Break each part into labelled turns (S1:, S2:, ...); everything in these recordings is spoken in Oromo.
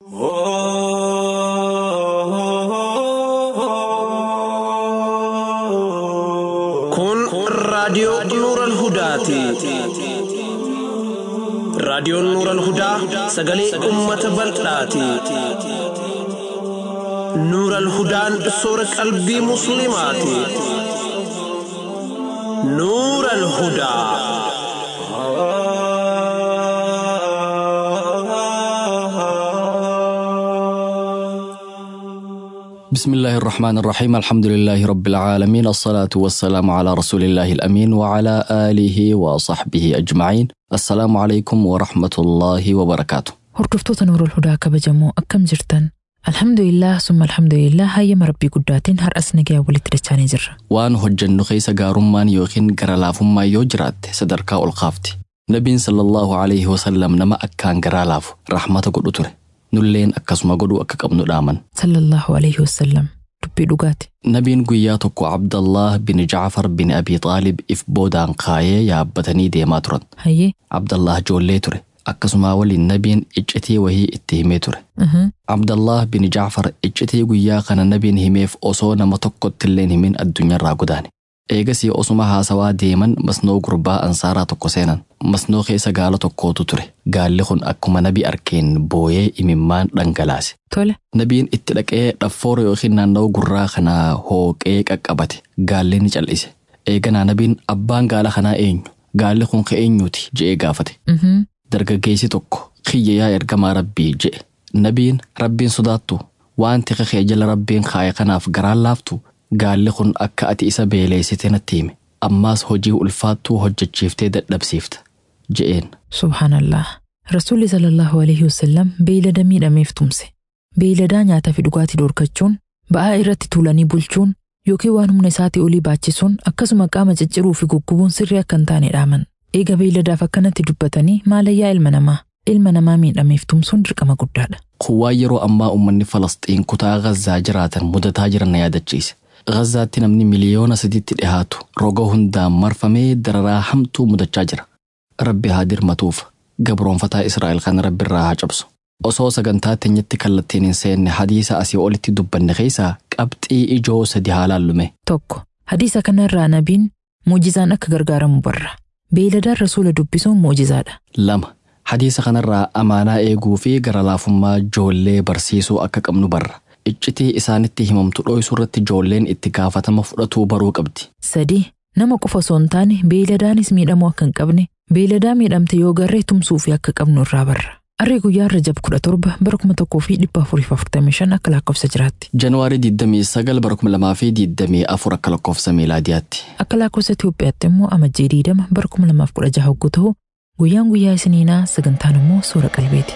S1: Kun raadiyoo Nuural Hudaati. Raadiyoon Nuural Hudaa sagalee uummata bal'aati. Nuural Hudaan soora qalbii Musliimaati. Nuural Hudaa.
S2: بسم الله الرحمن الرحيم الحمد لله رب العالمين الصلاة والسلام على رسول الله الأمين وعلى آله وصحبه أجمعين السلام عليكم ورحمة الله وبركاته
S3: Hordoftoota Nuurul Hudaa kabajamoo akkam jirtan? Alhamdulillah summa alhamdulillah hayyama rabbii guddaatiin har'as nagaa walitti dachaanii jirra.
S2: waan hojjennu keessa gaarummaan yookiin gara laafummaa yoo jiraatte sadarkaa ol kaafti nabiin sallallahu alaihi wasallam nama akkaan garaa laafu rahmata godhu ture nulleen akkasuma godhuu akka qabnu dhaaman
S3: Sallallahu alaihi wasallam dubbii dhugaati.
S2: nabiin guyyaa tokko abdallah bin jacfar bin abi xaalib if boodaan kaayee yaabbatanii deemaa turan
S3: Hayyee.
S2: abdallah joollee ture akkasuma waliin nabiin iccitii wahii itti himee ture
S3: Mhm.
S2: abdallah bin jacfar iccitii guyyaa kana nabiin himeef osoo nama tokkottilleen himin addunyaarraa godaane eegasii osuma haasawaa deeman masnoo gurbaa ansaaraa tokko seenan masnoo keessa gaala tokkootu ture gaalli kun akkuma nabi arkeen booyee imimmaan dhangalaase
S3: Tole.
S2: nabiin itti dhaqee dhaffoora yookiin naannawaa gurraa kanaa hooqee qaqqabate gaalli ni cal'ise eeganaa nabiin abbaan gaala kanaa eenyu gaalli kun ka eenyuuti je'ee gaafate
S3: Mhm.
S2: dargaggeessi tokko kiyya yaa ergamaa rabbii je'e nabiin rabbiin sodaattu waan tika kee jala rabbiin kaaye kanaaf garaan laaftu gaalli kun akka ati isa beeleessite natti hime ammaas hojii ulfaattuu hojjechiiftee dadhabsiifta je'een
S3: Subhaanallah. Rasuulli sallallahu alaihi wasallam beeylada miidhameef tumse. Beeyladaa nyaataa fi dhugaatii dorkachuun, ba'aa irratti tuulanii bulchuun yookiin waan humna isaatii olii baachisuun akkasuma qaama cicciruu fi guggubuun sirrii akka hin taane dhaaman. Eega beeyladaaf akkanatti dubbatanii maalayyaa ilma namaa. Ilma namaa miidhameef tumsuun dirqama guddaadha.
S2: kun waan yeroo ammaa uummanni falasxiin kutaa gazaa jiraatan mudataa jiran na yaadachiise gazaatti namni miliyoona sadiitti dhihaatu roga hundaan marfamee dararaa hamtuu mudachaa jira rabbi haa dirmatuuf gabroonfataa israa'el kan rabbi irraa haa cabsu osoo sagantaa teenyatti kallattiin hin seenne hadiisa asii olitti dubbanne keessaa qabxii ijoo sadi haa laallume
S3: Tokko. Hadiisa kanarraa nabiin muujizaan akka gargaaramu barra. Beeyladaan rasuula dubbisuun muujizaadha.
S2: lama hadiisa kanarraa amaanaa eeguu fi gara laafummaa joollee barsiisuu akka qabnu barra iccitii isaanitti himamtu dho'isuu irratti joolleen itti gaafatama fudhatuu baruu qabdi
S3: Sadi. Nama qofa osoo hin taane beeyladaanis miidhamuu akka hin qabne beeyladaa miidhamte yoo garree tumsuu fi akka qabnu irraa barra. Arrii guyyaa Rajab kudha torba bara kuma tokkoo fi dhibba afurii fi afurtamii shan akka lakkoofsa jiraatti.
S2: Januwaarii 29 bara 2024 akka lakkoofsa miilaadiyaatti.
S3: Akka lakkoofsa Itoophiyaatti immoo amajjii diidama bara kuma lamaaf kudha jaha hogguu ta'u guyyaan guyyaa isiniinaa sagantaan immoo suura qalbeeti.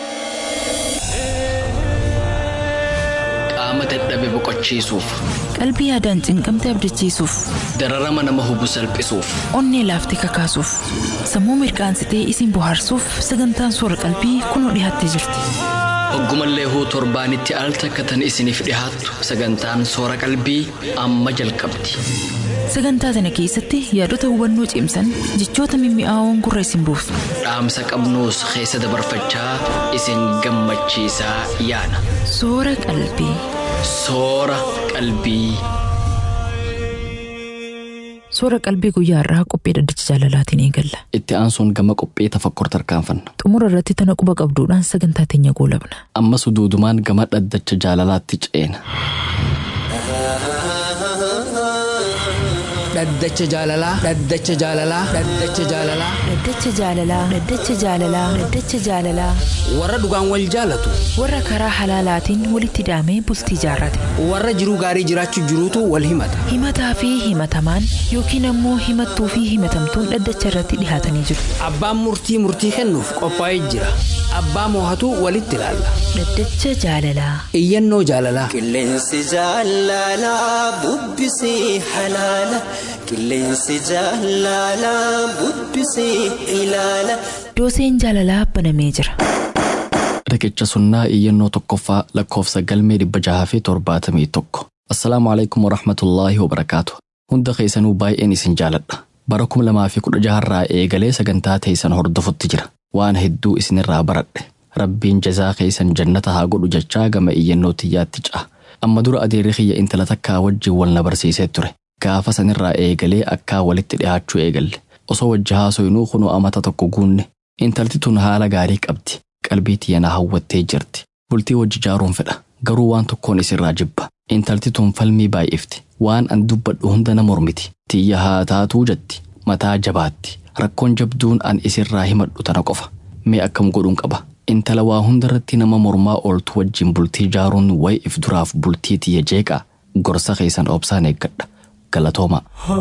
S2: Qaama dadhabe boqochiisuuf,
S3: Qalbii yaadaan cinqamte abdachiisuuf,
S2: dararama nama hubu salphisuuf,
S3: onnee laaftee kakaasuuf, sammuu mirkaansitee isin bohaarsuuf sagantaan suura qalbii kunoo dhiyaattee jirti.
S2: hoggumallee huu torbaanitti al takkatan isiniif dhihaattu sagantaan soora qalbii amma jalqabdi.
S3: Sagantaa sana keessatti yaadota hubannoo cimsan jechoota mimmi'aawoon gurra isin buusu.
S2: Dhaamsa qabnuus keessa dabarfachaa isin gammachiisaa yaana.
S3: Soora qalbii.
S2: Soora qalbii.
S3: Soora qalbii guyyaa irraa qophii dhaddacha jaalalaatiin eegalla.
S2: Itti aansuun gama qophii tafakkur tarkaanfanna.
S3: Xumura irratti tana quba qabduudhaan sagantaa teenya goolabna.
S2: Ammas duudumaan gama dhaddacha jaalalaatti ceena.
S4: dhaddacha jaalalaa dhaddacha jaalalaa dhaddacha jaalalaa
S3: Dhaddacha jaalalaa. Dhaddacha jaalalaa. Dhaddacha jaalalaa.
S4: warra dhugaan wal jaalatu
S3: Warra karaa halaalaatiin walitti hidhamee bultii jaarrate.
S4: warra jiruu gaarii jiraachuu jiruutu wal himata
S3: Himataa fi himatamaan yookiin ammoo himattuu fi himatamtuun dhaddacha irratti dhihaatanii jiru.
S4: abbaan murtii murtii kennuuf qophaa'ee jira abbaa moohatu walitti ilaalla
S3: Dhaddacha jaalalaa.
S4: iyyannoo jaalalaa
S5: Qilleensi jaalalaa bubbisee halaala. Qilleensi jaalalaa bubbisee ilaala.
S3: Dooseen jaalalaa banamee jira.
S2: Riqicha sunnaa iyyannoo tokkoffaa lakkoofsa galmee dhibba jaha fi torbaatamii tokko. Assalaamu alaikum warahmatullaahi wabarakaatu. Hunda keessanuu baay'een isin jaaladha. Bara kuma lamaa fi kudha jaharraa eegalee sagantaa teessan hordofutti jira. Waan hedduu isinirraa baradhe. rabbiin jazaa keessan jannata haa godhu jechaa gama iyyannoo tiyyaatti ca'a. Amma dura adeerri kiyya intala takkaa wajjin wal na barsiisee ture. Gaafa sanirraa eegalee akkaa walitti dhiyaachuu eegalle. Osoo wajji haasoyinuu kunoo amata tokko guunne. Intalti tun haala gaarii qabdi. Qalbii tiyya na hawwattee jirti. Bultii wajji jaaruun fedha. Garuu waan tokkoon isirraa jibba. Intalti tun falmii baay'ifti. Waan an dubbadhu hunda na mormiti. Tiyya haa taatuu jetti. Mataa jabaatti. Rakkoon jabduun an isirraa himadhu tana qofa. Mee akkam godhuun qaba. Intala waa hundarratti nama mormaa ooltu wajjin bultii jaaruun wayi if duraaf bultii tiyya jeeqaa. Gorsa keessan obsaan eeggadha. Galatooma.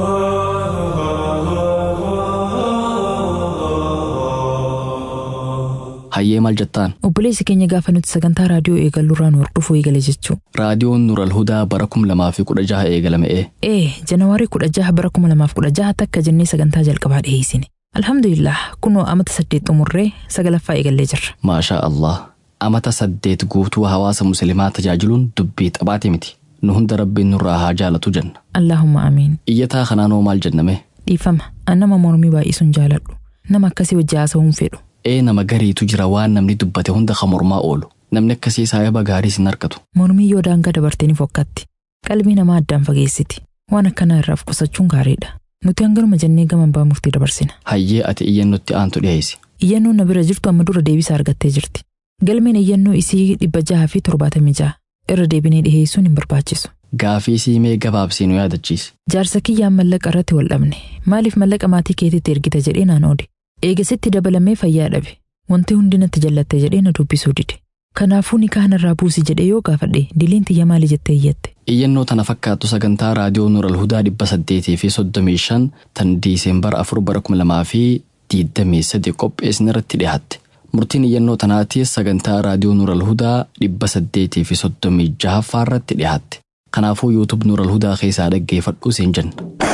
S2: Hayyee maal jettaan?
S3: Obboleessi keenya gaafa nuti sagantaa raadiyoo eegalluurraa nu hordofuu eegale jechuu.
S2: Raadiyoon Nural Hudaa bara kum lamaa fi kudha jaha eegalamee
S3: Ee, janawaarii kudha jaha bara kuma lamaaf kudha jaha takka jennee sagantaa jalqabaa dhiyeessine. Alhamdulillah, kunoo amata saddeet xumurree sagalaffaa eegallee jirra.
S2: maashaa Allah amata saddeet guutuu hawaasa musliimaa tajaajiluun dubbii xabaate miti. Nu hunda rabbiin nurraa haa jaalatu jenna.
S3: Allahumma amiin.
S2: Iyyataa kanaanoo maal jenname?
S3: Dhiifama, an nama mormii baay'isuun jaaladhu. Nama akkasii wajji haasa'uun fedhu.
S2: Ee nama gariitu jira waan namni dubbate hunda kan mormaa oolu. Namni akkasii saayaba gaarii sin argatu.
S3: Mormii yoo daangaa dabartee ni fokkatti. Qalbii namaa addaan fageessiti. Waan akkanaa irraa of qusachuun gaariidha. Nuti hangaruma jennee gama abbaa murtii dabarsina.
S2: Hayyee ati iyyannootti aantu dhiyeessi.
S3: Iyyannoon na bira jirtu amma dura deebisaa argattee jirti. Galmeen iyyannoo isii dhibba jaha fi torbaatamii jaha. Irra deebinee dhiheessuun hin barbaachisu.
S2: Gaafii siimee gabaabsii nu yaadachiisi.
S3: Jaarsa kiyyaan mallaqa irratti wal dhabne. Maaliif mallaqa maatii keetiitti ergita jedhee naan oode. Eegasitti dabalamee fayyaa dhabe. Wanti hundi natti jallattee jedhee na dubbisuu dide. Kanaafuu ni irraa buusi jedhee yoo gaafadhe diliin tiyya maali jettee iyyatte.
S2: Iyyannoo tana fakkaattu sagantaa raadiyoo Nural Hudaa dhibba saddeetii fi soddomii shan tan diiseembara afur bara kuma lamaa fi diidamii sadi qopheessin irratti dhiyaatte. Murtiin iyyannoo tanaatiis sagantaa raadiyoo Nural Hudaa dhibba saddeetii fi soddomii jahaffaa irratti dhiyaatte. Kanaafuu yuutub Nural Hudaa keessaa dhaggeeffadhuu siin jenna.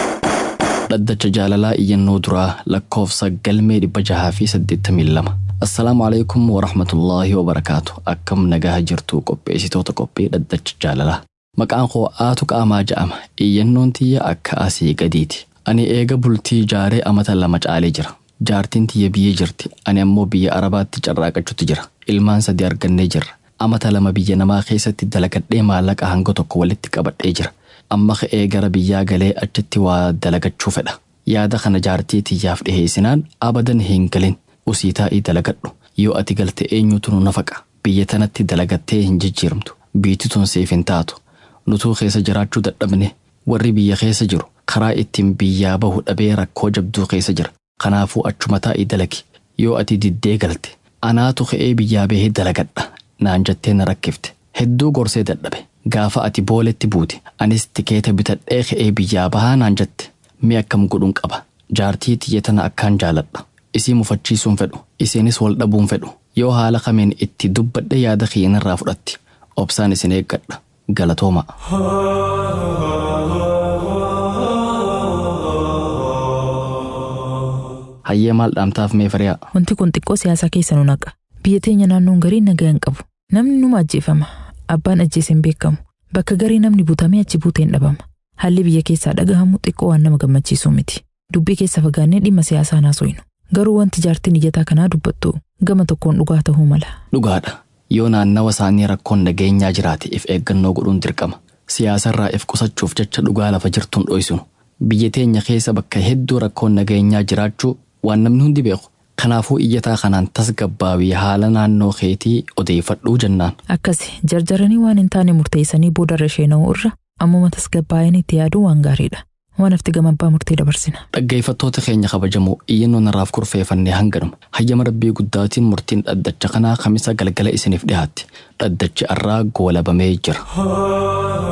S2: Dhaddacha jaalalaa iyyannoo duraa lakkoofsa galmee dhibba jahaa fi saddeettamii lama. Assalaamu alaikum wa rahmatullaahi wa barakaatu. Akkam nagaa jirtu qopheessitoota qophii dhaddacha jaalalaa. Maqaan koo aatu qaamaa ja'ama. Iyyannoon tiyya akka asii gadiiti. Ani eega bultii jaaree amata lama caalee jira. Jaartiin tiyya biyya jirti. Ani ammoo biyya Arabaatti carraaqachuutti jira. Ilmaan sadii argannee jirra. Amata lama biyya namaa keessatti dalagadhee maallaqa hanga tokko walitti qabadhee jira. Amma ka'ee gara biyyaa galee achitti waa dalagachuu fedha. Yaada kana jaartii tiyyaaf dhiheessinaan abadan hin galin. Usii taa'ii dalagadhu. Yoo ati galte eenyutu nu nafaqa. Biyya tanatti dalagattee hin jijjiiramtu. Biitti tun siif hin taatu. Nutuu keessa jiraachuu dadhabne warri biyya keessa jiru karaa ittiin biyyaa bahu dhabee rakkoo jabduu keessa jira. Kanaafuu achuma taa'ii dalagi. Yoo ati diddee galte anaatu ka'ee biyyaa bahee dalagadha. Naan jettee na rakkifte. Hedduu gorsee dadhabe. Gaafa ati booletti buute anis tikeeta bitadhee ka'ee biyyaa bahaa naan jette. Mee akkam godhuun qaba. Jaartii tiyya tana akkaan jaaladha. Isii mufachiisuun fedhu. Isiinis wal dhabuun fedhu. Yoo haala kameen itti dubbadhe yaada kiyyanirraa fudhatti. Obsaan isin eeggadha. Galatooma. Hayyee maal dhaamtaaf mee firiyaa?
S3: Wanti kun xiqqoo siyaasaa keessa nu naqa. Biyya teenya naannoon garii nagaa hin qabu. Namni numa ajjeefama. Abbaan ajjeese hin beekamu. Bakka garii namni butamee achi buutee hin dhabama. Haalli biyya keessaa dhagahamu xiqqoo waan nama gammachiisuu miti. Dubbii keessa fagaannee dhimma siyaasaa naasoynu. Garuu wanti jaartiin iyyataa kanaa dubbattu gama tokkoon dhugaa ta'uu mala.
S2: Dhugaadha. Yoo naannawa isaanii rakkoon nageenyaa jiraate if eeggannoo godhuun dirqama. Siyaasarraa if qusachuuf jecha dhugaa lafa jirtuun dhoysinu. Biyya teenya keessa bakka hedduu rakkoon nageenyaa jiraachuu waan namni hundi beeku. Kanaafuu iyyataa kanaan tasgabbaawii haala naannoo keetii odeeffadhuu jennaan.
S3: Akkasi jarjaranii waan hin taane murteessanii boodarra isheena'uu irra ammuma tasgabbaa'anii itti yaaduu waan gaariidha. Waan hafti gama abbaa murtee dabarsina.
S2: Dhaggeeffattoota keenya kabajamoo iyyannoo narraaf kurfeeffannee hanganuma. Hayyama rabbii guddaatiin murtiin dhaddacha kanaa kamisa galgala isiniif dhiyaatti. Dhaddachi arraa goolabamee jira.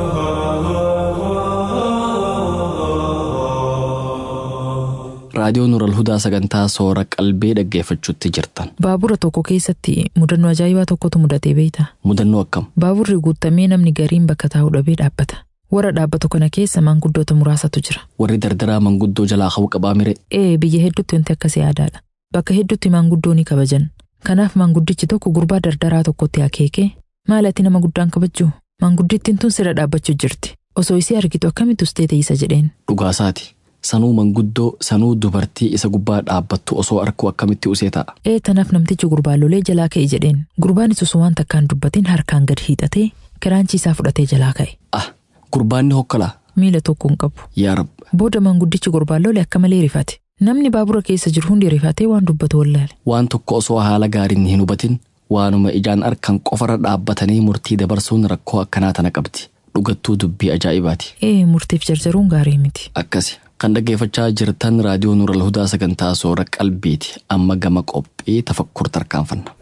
S2: Raadiyoo Nural Hudaa sagantaa soora qalbii dhaggeeffachuutti jirtan.
S3: Baabura tokko keessatti mudannoo ajaa'ibaa tokkotu mudatee beektaa?
S2: Mudannoo akkam?
S3: Baaburri guutamee namni gariin bakka taa'u dhabee dhaabbata. Warra dhaabbatu kana keessa maanguddoota muraasatu jira.
S2: Warri dardaraa manguddoo jalaa qabu qabaa mire.
S3: Ee biyya hedduutti wanti akkasii aadaadha. Bakka hedduutti maanguddoo ni kabajan. Kanaaf maanguddichi tokko gurbaa dardaraa tokkotti akeekee maal ati nama guddaan kabajju? Maanguddittiin tun sira dhaabbachuu jirti. Osoo isii argitu akkamitti ustee teessa jedheen.
S2: Dhugaasaati. sanuu manguddoo sanuu dubartii isa gubbaa dhaabbattu osoo arkuu akkamitti usee ta'a.
S3: Ee tanaaf namtichi gurbaallolee jalaa ka'e jedheen gurbaanis osoo waan takkaan dubbatiin harkaan gad hiixatee kiraanchii isaa fudhatee jalaa ka'e.
S2: Ah gurbaanni hokkolaa
S3: Miila tokko hin qabu.
S2: yaa rab
S3: Booda manguddichi gurbaallolee akka malee rifate. Namni baabura keessa jiru hundi rifatee waan dubbatu wallaale.
S2: waan tokko osoo haala gaariin hin hubatin waanuma ijaan arkan qofarra dhaabbatanii murtii dabarsuun rakkoo akkanaa tana qabdi dhugattuu dubbii ajaa'ibaati.
S3: Ee murtiif jarjaruun gaarii miti.
S2: Akkasi kan dhaggeeffachaa jirtan raadiyoo Nuural Hudaa sagantaa soora qalbiiti amma gama qophii tafakkur tarkaanfanna.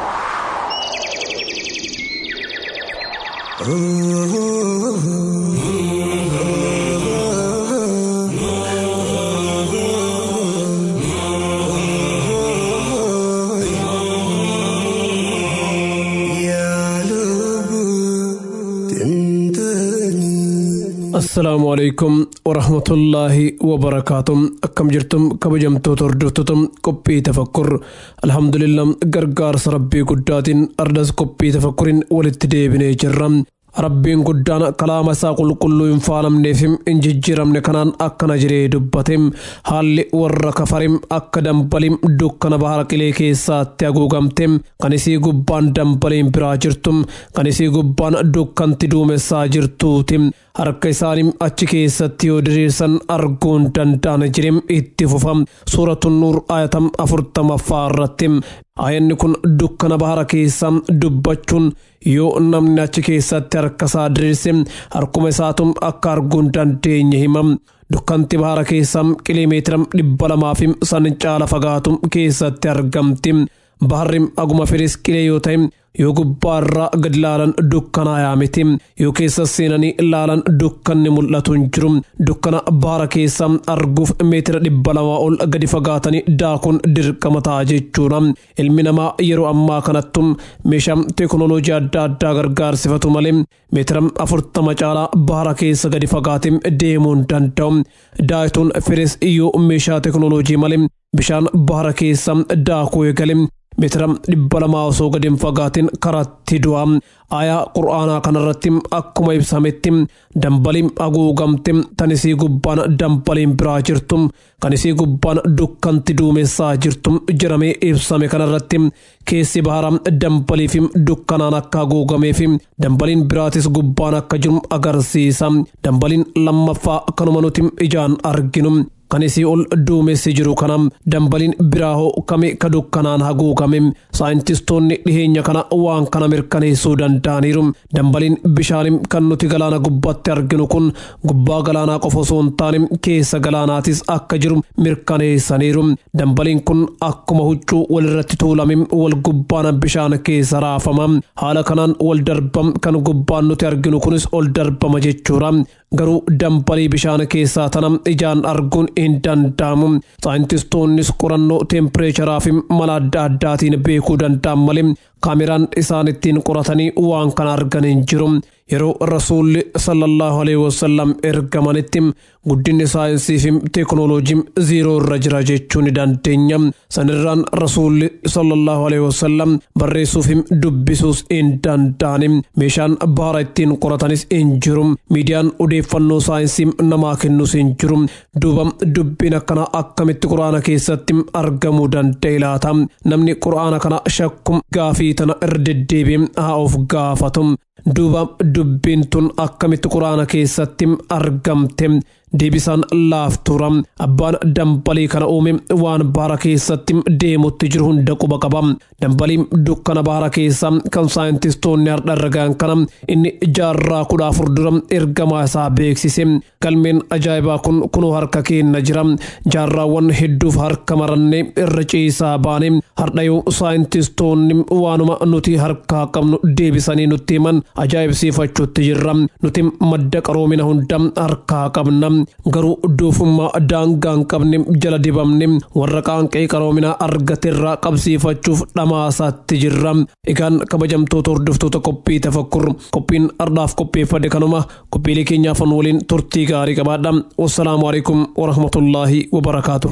S6: assalaamu alaikum warahmatullaahi wabarakaatu akkam jirtum kabajamtoota hordoftoota qophii tafakkur alhamdulillah gargaarsa rabbii guddaatiin ardas qophii tafakkuriin walitti deebinee jirra rabbiin guddaan kalaama isaa qulqulluu hin faalamneef hin jijjiiramne kanaan akkana jiree dubbate haalli warra kafarim akka dambaliin dukkana bahara qilee keessaatti haguugamte kan isii gubbaan dambaliin biraa jirtu kan isii gubbaan dukkanti duumessaa jirtuuti harka isaanii achi keessatti yoo diriirsan arguun danda'an jirim itti fufam suuratun nuur ayatam afurtamaffaa irratti ayanni kun dukkana bahara keessa dubbachuun yoo namni achi keessatti harkasaa diriirse harkuma isaatum akka arguun dandeenye himam dukkanti bahara keessa kilomeetira dhibba lamaa fi san caala fagaatu keessatti argamti baharri aguma firis qilee yoo ta'e yoo gubbaarraa gad laalan dukkanaayaa miti yoo keessa seenanii laalan dukkanni mul'atu hin jiru dukkana bahara keessa arguuf meetira dhibba lamaa ol gadi fagaatanii daakuun dirqama ta'a jechuudha ilmi namaa yeroo ammaa kanattu meeshaa teeknooloojii adda addaa gargaarsifatu malee meetira afurtama caalaa bahara keessa gadi fagaatee deemuu hin danda'u daayituun firis yoo meeshaa teeknooloojii malee bishaan bahara keessa daakuu eegale meetira dhibba lamaa osoo gadi hin fagaatin karatti du'a aayaa qur'aanaa kanarratti akkuma ibsametti dambaliin haguugamte tan isii gubbaan dambaliin biraa jirtu kan isii gubbaan dukkanti duumessaa jirtu jedhamee ibsame kanarratti keessi bahara dambalii fi dukkanaan akka haguugameef dambaliin biraatis gubbaan akka jiru agarsiisa dambaliin lammaffaa kanuma nuti ijaan arginu kan isii ol duumessi jiru kana dambaliin biraa hoo kame ka dukkanaan haguugame saayintistoonni dhiheenya kana waan kana mirkaneessuu danda'aniiru dambaliin bishaanii kan nuti galaana gubbaatti arginu kun gubbaa galaanaa qofa osoo hin taane keessa galaanaatis akka jiru mirkaneessaniiru dambaliin kun akkuma huccuu walirratti tuulame wal gubbaan bishaan keessa raafama haala kanaan wal darbam kan gubbaan nuti arginu kunis ol darbama jechuudha garuu dambalii bishaan keessaa tana ijaan arguun hin danda'amu saayintistoonnis qorannoo teempireecharaa fi mala adda addaatiin beekuu danda'an malee kaameraan isaan ittiin qoratanii waan kana argan hin jiru yeroo rasuulli sallallahu alaihi wasallam ergamanitti guddinni saayinsii fi teeknooloojii ziiroo irra jira jechuu ni dandeenya sanirraan rasuulli sallallahu alaihi wasallam barreessuu fi dubbisuus hin danda'ani meeshaan baara ittiin qoratanis hin jiru miidiyaan odeeffannoo saayinsii namaa kennus hin jiru duuba dubbiin akkana akkamitti quraana keessatti argamuu danda'e laata namni quraana kana shakkum gaafii tana irra deddeebiin haa of gaafatu duuba dubbiin tun akkamitti quraana keessatti argamte deebisaan laaftuura abbaan dambalii kana uume waan baara keessatti deemutti jiru hunda quba qaba dambaliin dukkana baara keessa kan saayintistoonni har'a argan kana inni jaarraa kudha afur dura ergamaa isaa beeksise galmeen ajaa'ibaa kun kunoo harka keenna jira jaarraawwan hedduuf harka marannee irra ciisaa baane har'a yoo saayintistoonni waanuma nuti harkaa qabnu deebisanii nutti himan ajaa'ibsiifachuutti jirra nuti madda qaroomina hunda harkaa qabna garuu doofummaa daangaa hin qabne jala dibamne warra qaanqee qaroominaa argaterraa qabsiifachuuf dhamaasaatti jirra egaan kabajamtoota hordoftoota qophii tafakkur qophiin ardhaaf qopheeffade kanuma qophiilee keenyaafan waliin turtii gaarii qabaadha wassalaamu alaikum warahmatullaahi wabarakaatu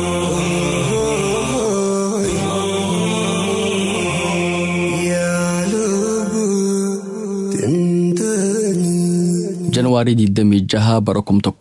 S5: يا
S2: Janawaarii 26 bara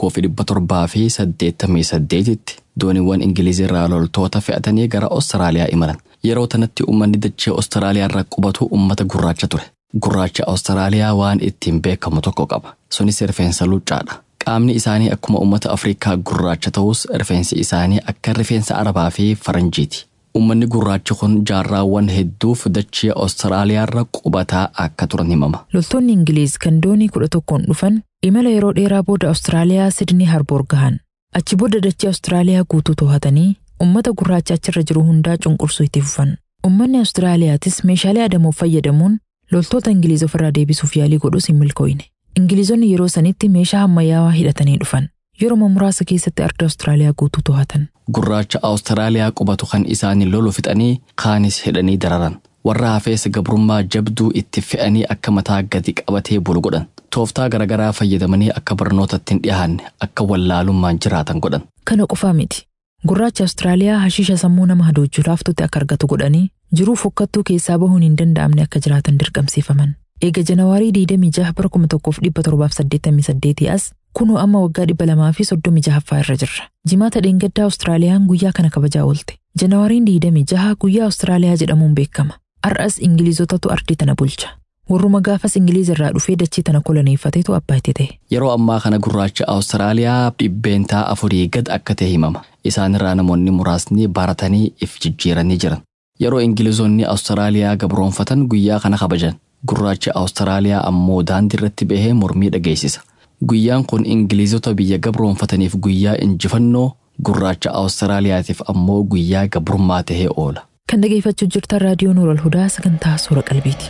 S2: 1788 tti dooniiwwan Ingilizirraa loltoota fe'atanii gara Awustiraaliyaa imalan. Yeroo tanatti uummanni dachee Awustiraaliyaa irra qubatu uummata gurraacha ture. Gurraacha Awustiraaliyaa waan ittiin beekamu tokko qaba. Sunis rifeensa luccaadha. Qaamni isaanii akkuma uummata Afrikaa gurraacha ta'us rifeensi isaanii akka rifeensa Arabaa fi Faranjiiti. Uummanni gurraachi kun jaarraawwan hedduuf dachee Awustiraaliyaa irra qubataa akka turan himama.
S3: Loltoonni Ingiliiz kan doonii kudha tokkoon dhufan imala yeroo dheeraa booda Awustiraaliyaa Sidnii Harboor gahan. Achi booda dachee Awustiraaliyaa guutuu to'atanii uummata gurraacha achirra jiru hundaa cunqursuu itti fufan. Uummanni Awustiraaliyaatis meeshaalee adamuuf fayyadamuun loltoota Ingiliiz ofirraa deebisuuf yaalii godhus hin milkooyne. Ingiliizonni yeroo sanitti meeshaa ammayyaawaa hidhatanii dhufan. Yeroo muraasa keessatti arda Awustiraaliyaa guutuu to'atan.
S2: Gurraacha Awustiraaliyaa qubatu kan isaanii lolu fixanii kaanis hidhanii dararan. Warra hafees gabrummaa jabduu itti fe'anii akka mataa gadi qabatee bulu godhan. Tooftaa garaagaraa fayyadamanii akka barnootatti hin dhiyaanne akka wallaalummaan jiraatan godhan.
S3: Kana qofaa miti. Gurraacha Awustiraaliyaa hashiisha sammuu nama hadoochuu laaftutti akka argatu godhanii jiruu fokkattuu keessaa bahuun hin danda'amne akka jiraatan dirqamsiifaman. Eega Janawaarii 26 bara 1788 as kunoo amma waggaa 236ffaa irra jirra. Jimaata dheengaddaa Awustiraaliyaan guyyaa kana kabajaa oolte. Janawaariin 26 guyyaa Awustiraaliyaa jedhamuun beekama. Har'as Ingilizotatu ardii tana bulcha. Warruma gaafas Ingiliiz irraa dhufee dachee tana koloneeffateetu abbaa itti ta'e.
S2: Yeroo ammaa kana gurraacha Awustiraaliyaa dhibbeentaa afurii gad akka ta'e himama. Isaan irraa namoonni muraasni baratanii if jijjiiranii jiran. Yeroo Ingilizonni Awustiraaliyaa gabroonfatan guyyaa kana kabajan. Gurraachi Awustiraaliyaa ammoo daandii irratti bahee mormii dhageessisa. Guyyaan kun Ingilizota biyya gabroonfataniif guyyaa injifannoo gurraacha Awustiraaliyaatiif ammoo guyyaa gabrummaa tahee oola.
S3: Kan dhageeffachuu jirtan raadiyoo Nuural Hudaa sagantaa suura qalbiiti.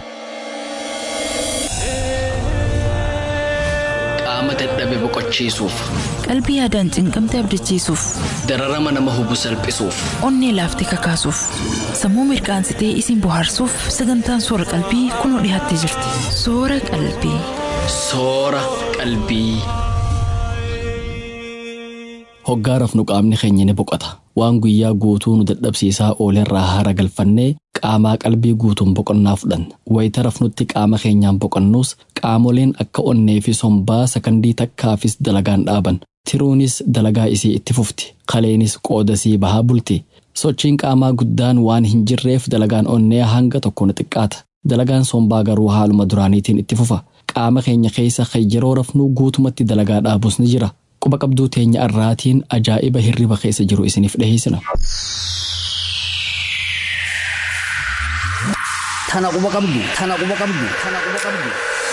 S2: Qaama dadhabe boqochiisuuf,
S3: Qalbii yaadaan cinqamte abdachiisuuf,
S2: dararama nama hubu salphisuuf,
S3: onnee laaftee kakaasuuf, sammuu mirkaansitee isin bohaarsuuf sagantaan suura qalbii kunoo dhiyaattee jirti. Suura qalbii.
S2: soora qalbii. Hoggaa rafnu qaamni keenya ni boqota. Waan guyyaa guutuu nu dadhabsiisaa oolerraa haara galfannee qaamaa qalbii guutuun boqonnaa fudhanna. Wayita rafnutti qaama keenyaan boqonnuus qaamoleen akka onnee fi sombaa sakandii takkaafis dalagaan dhaaban. Tiruunis dalagaa isii itti fufti. Kaleenis qoodasii bahaa bulti. Sochiin qaamaa guddaan waan hin jirreef dalagaan onnee hanga tokko ni xiqqaata. Dalagaan sombaa garuu haaluma duraaniitiin itti fufa. Qaama keenya keessa kan yeroo rafnuu guutumatti dalagaa dhaabus ni jira. Quba qabduu teenya irraatiin ajaa'iba hirriba keessa jiru isiniif dhiheessina.
S4: Tana quba qabdu. Tana quba qabdu. Tana quba qabdu.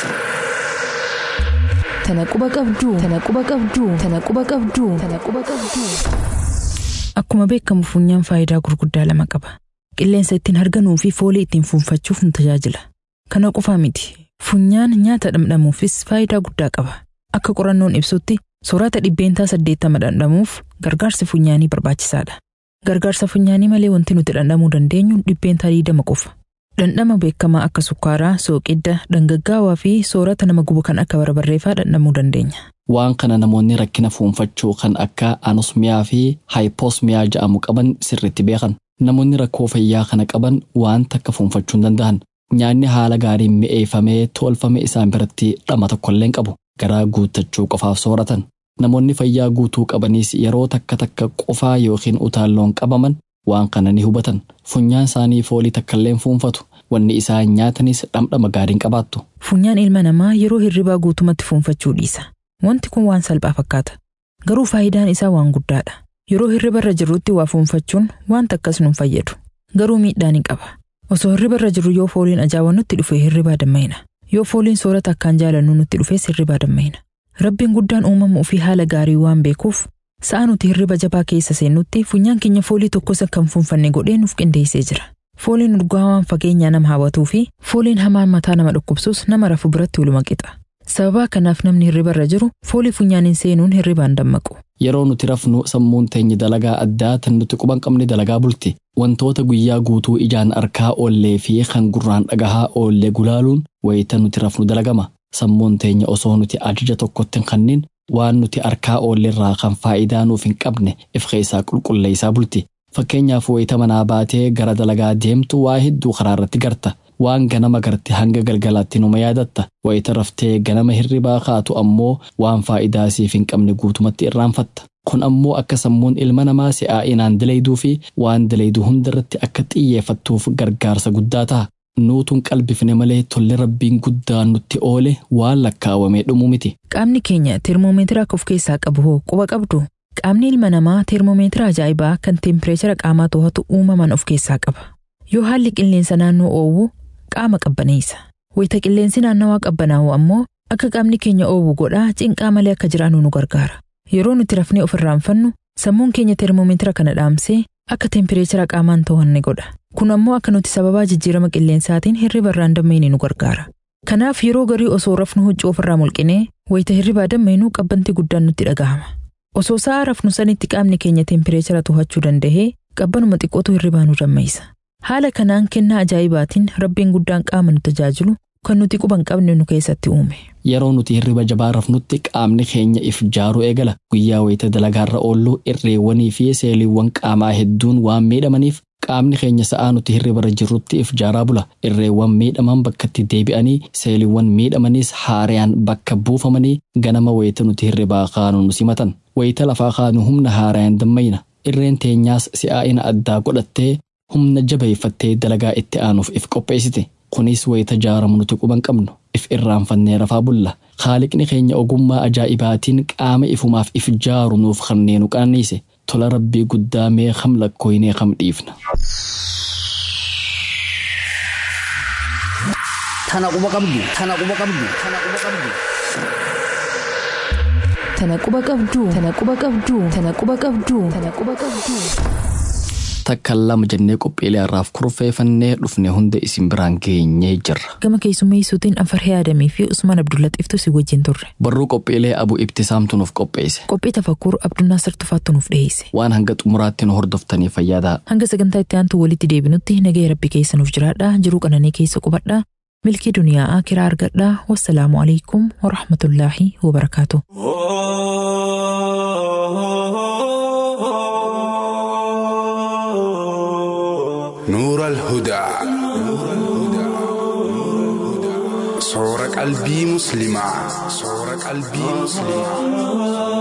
S3: Tana quba qabduu. Tana quba qabduu. Tana quba qabduu. Tana quba qabduu. Akkuma beekamu funyaan faayidaa gurguddaa lama qaba. Qilleensa ittiin harganuu fi foolii ittiin fuunfachuuf nu tajaajila. Kana qofaa miti. Funyaan nyaata dhamdhamuufis faayidaa guddaa qaba. Akka qorannoon ibsutti soorata dhibbeentaa saddeettama dhandhamuuf gargaarsi funyaanii barbaachisaadha. Gargaarsa funyaanii malee wanti nuti dhandhamuu dandeenyu dhibbeentaa digdama qofa. Dhandhama beekamaa akka sukkaaraa, sooqidda, dhangaggaawaa fi soorata nama gubu kan akka barbarreefaa dhandhamuu dandeenya.
S2: Waan kana namoonni rakkina fuunfachuu kan akka anosmiyaa fi haayipoosmiyaa jedhamu qaban sirriitti beekan. Namoonni rakkoo fayyaa kana qaban waan takka fuunfachuu hin danda'an. Nyaanni haala gaariin mi'eeffamee tolfame isaan biratti dhama tokkollee hin qabu. Garaa guuttachuu qofaaf sooratan. Namoonni fayyaa guutuu qabanis yeroo takka takka qofaa yookiin utaalloon qabaman waan kana ni hubatan. Funyaan isaanii foolii takkallee fuunfatu. Wanni isaan nyaatanis dhamdhama gaariin qabaattu.
S3: Funyaan ilma namaa yeroo hirribaa guutumatti fuunfachuu dhiisa. Wanti kun waan salphaa fakkaata. Garuu faayidaan isaa waan guddaadha. Yeroo hirribarra jirrutti waa fuunfachuun wanta akkas nu fayyadu. Garuu miidhaa ni qaba. Osoo hirribarra jirru yoo fooliin ajaa'iba nutti dhufe hirribaa dammayina. Yoo fooliin soorata akkaan jaalannu nutti dhufes hirribaa dammayina. Rabbiin guddaan uumama ofii haala gaarii waan beekuuf sa'a nuti hirriba jabaa keessa seennutti funyaan keenya foolii tokkos akka hin fuunfanne godhee nuuf qindeessee jira. Fooliin urgaa waan fageenyaa nama hawwatuu fi fooliin hamaan mataa nama dhukkubsus nama rafu biratti waluma qixa. Sababa kanaaf namni hirribarra jiru foolii funyaaniin seenuun hirribaan dammaqu.
S2: Yeroo nuti rafnu sammuun teenya dalagaa addaa tan nuti quban qabne dalagaa bulti. Wantoota guyyaa guutuu ijaan arkaa oollee fi kan gurraan dhagahaa oollee gulaaluun wayita nuti rafnu dalagama. Sammuun teenya osoo nuti ajaja tokkotti hin kennin waan nuti arkaa oolleerraa kan faayidaa nuuf hin qabne if keessaa qulqulleessaa bulti. Fakkeenyaaf wayita manaa baatee gara dalagaa deemtu waa hedduu karaa irratti garta. waan ganama garte hanga galgalaatti numa yaadatta wayita raftee ganama hirribaa kaatu ammoo waan faayidaa siif hin qabne guutumatti irraanfatta kun ammoo akka sammuun ilma namaa si'aa'inaan dalayduu fi waan dalaydu hundarratti akka xiyyeeffattuuf gargaarsa guddaa ta'a nuutuun qalbifne malee tolli rabbiin guddaan nutti oole waan lakkaawamee dhumu miti
S3: Qaamni keenya teermoomeetira akka of keessaa qabu hoo quba qabdu? Qaamni ilma namaa teermoomeetira ajaa'ibaa kan teempireechara qaamaa to'atu uumaman of keessaa qaba. Yoo haalli qilleensa naannoo oowwu qaama qabbaneessa. Wayita qilleensi naannawaa qabbanaa'u ammoo akka qaamni keenya oowwu godhaa cinqaa malee akka jiraannu nu gargaara. Yeroo nuti rafnee of irraanfannu sammuun keenya teermoomeetira kana dhaamsee akka teempireechara qaamaan to'anne godha. Kun ammoo akka nuti sababaa jijjiirama qilleensaatiin hirriba irraan dammeenye nu gargaara. Kanaaf yeroo garii osoo rafnu huccuu ofirraa mulqinee wayita hirribaa dammeenuu qabbanti guddaan nutti dhagahama. Osoo sa'a rafnu sanitti qaamni keenya teempireechara to'achuu danda'ee qabbanuma xiqqootu hirribaa nu dammeessa. Haala kanaan kennaa ajaa'ibaatiin rabbiin guddaan qaama nu tajaajilu kan nuti quba hin qabne nu keessatti uume.
S2: yeroo nuti hirriba jabaa rafnutti qaamni keenya if jaaruu eegala guyyaa wayita dalagaarra oollu irreewwanii fi seeliiwwan qaamaa hedduun waan miidhamaniif qaamni keenya sa'aa nuti hirribarra jirrutti if jaaraa bula irreewwan miidhaman bakkatti deebi'anii seeliiwwan miidhamaniis haaraan bakka buufamanii ganama wayita nuti hirribaa kaanu nu simatan wayita lafaa kaanu humna haaraan dammayna irreen teenyaas si'aa'ina addaa godhattee humna jabeeffattee dalagaa itti aanuuf if qopheessite kunis wayita jaaramu nuti quban qabnu if irraanfannee rafaa bulla haaliqni keenya ogummaa ajaa'ibaatiin qaama ifumaaf if jaaru nuuf kanneen nu qananiise tola rabbii guddaa mee kam lakkooynee kam dhiifna.
S4: Tana quba qabdu. Tana quba qabdu. Tana quba qabdu.
S3: Tana quba qabduu. Tana quba qabduu. Tana quba qabduu. Tana quba qabduu.
S2: Takka lama jennee qophiilee har'aaf kurfeeffannee dhufne hunda isin biraan geenyee jirra.
S3: Gama keessummeessuutiin Afarhee Adamii fi Usmaan Abdullaxiiftu si wajjin turre.
S2: Barruu qophiilee abu ibtisaamtu nuuf qopheesse.
S3: Qophii tafakkuur Abdunnaasir Tufaattu nuuf dhiyeesse.
S2: Waan hanga xumuraatti nu hordoftanii fayyadaa.
S3: Hanga sagantaa itti aantu walitti deebinutti nagaya rabbi keessa nuuf jiraadhaa jiruu qananii keessa qubadhaa milkii duniyaa akiraa argadhaa wassalaamu alaikum warahmatullaahi wabarakaatu.
S7: نور الهدى صور قلبي مسلمة صور قلبي مسلمة